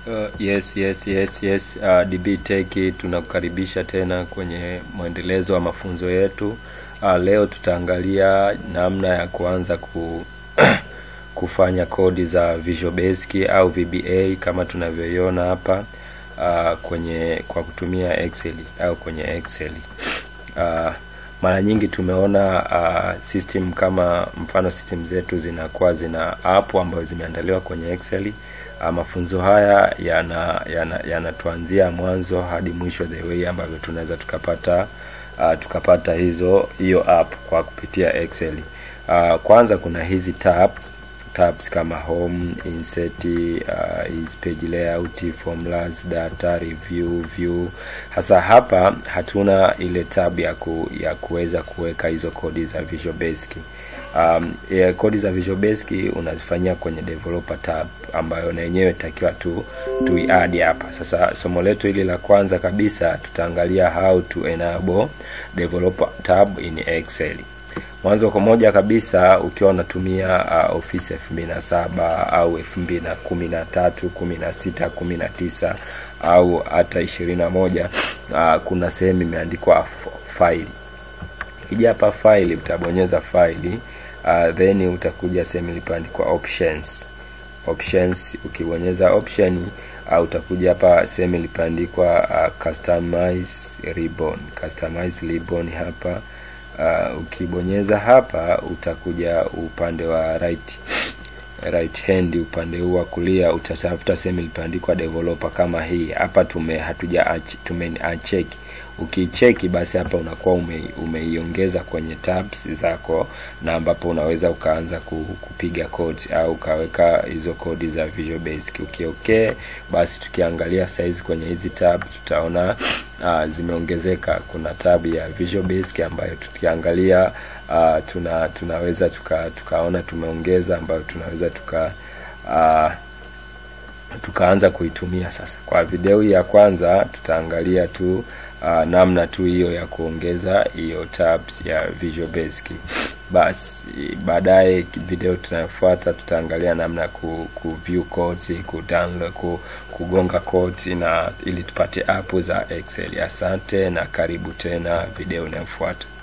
Uh, yes yes yes yes uh, DB Tech tunakukaribisha tena kwenye mwendelezo wa mafunzo yetu. Uh, leo tutaangalia namna ya kuanza ku kufanya kodi za Visual Basic au VBA kama tunavyoiona hapa uh, kwenye kwa kutumia Excel au kwenye Excel. Uh, mara nyingi tumeona uh, system kama mfano system zetu zinakuwa zina app ambazo zimeandaliwa kwenye Excel. Uh, mafunzo haya yanatuanzia yana, yana mwanzo hadi mwisho the way ambavyo tunaweza tukapata uh, tukapata hizo hiyo app kwa kupitia Excel. Uh, kwanza kuna hizi tabs tabs kama home, insert, uh, is page layout, formulas, data, review, view. Hasa hapa hatuna ile tab ya ku, ya kuweza kuweka hizo kodi za Visual Basic. Um, ya kodi za Visual Basic unazifanyia kwenye developer tab ambayo na yenyewe takiwa tu tuiadi hapa. Sasa somo letu hili la kwanza kabisa tutaangalia how to enable developer tab in Excel. Mwanzo kwa moja kabisa ukiwa unatumia uh, Office elfu mbili na saba au elfu mbili na kumi na tatu kumi na sita kumi na tisa au hata ishirini na moja uh, kuna sehemu imeandikwa faili. Ukija hapa faili utabonyeza faili uh, then utakuja sehemu ilipoandikwa options. Options ukibonyeza option uh, utakuja hapa sehemu ilipoandikwa uh, customize ribbon. Customize ribbon hapa Uh, ukibonyeza hapa utakuja upande wa right right hand, upande huu wa kulia utatafuta sehemu ilipoandikwa developer kama hii hapa. Tume hatuja tume uncheck. Ukicheki basi hapa unakuwa ume, umeiongeza kwenye tabs zako, na ambapo unaweza ukaanza kupiga codes au ukaweka hizo kodi za Visual Basic. Ukiokee basi tukiangalia size kwenye hizi tab tutaona uh, zimeongezeka. Kuna tab ya Visual Basic ambayo tukiangalia uh, tuna tunaweza tuka, tukaona tumeongeza ambayo tunaweza tuka uh, tukaanza kuitumia sasa. Kwa video hii ya kwanza tutaangalia tu uh, namna tu hiyo ya kuongeza hiyo tabs ya Visual Basic. Basi baadaye video tunayofuata tutaangalia namna ya ku, ku view codes, ku download, ku, kugonga codes na ili tupate app za Excel. Asante na karibu tena video inayofuata.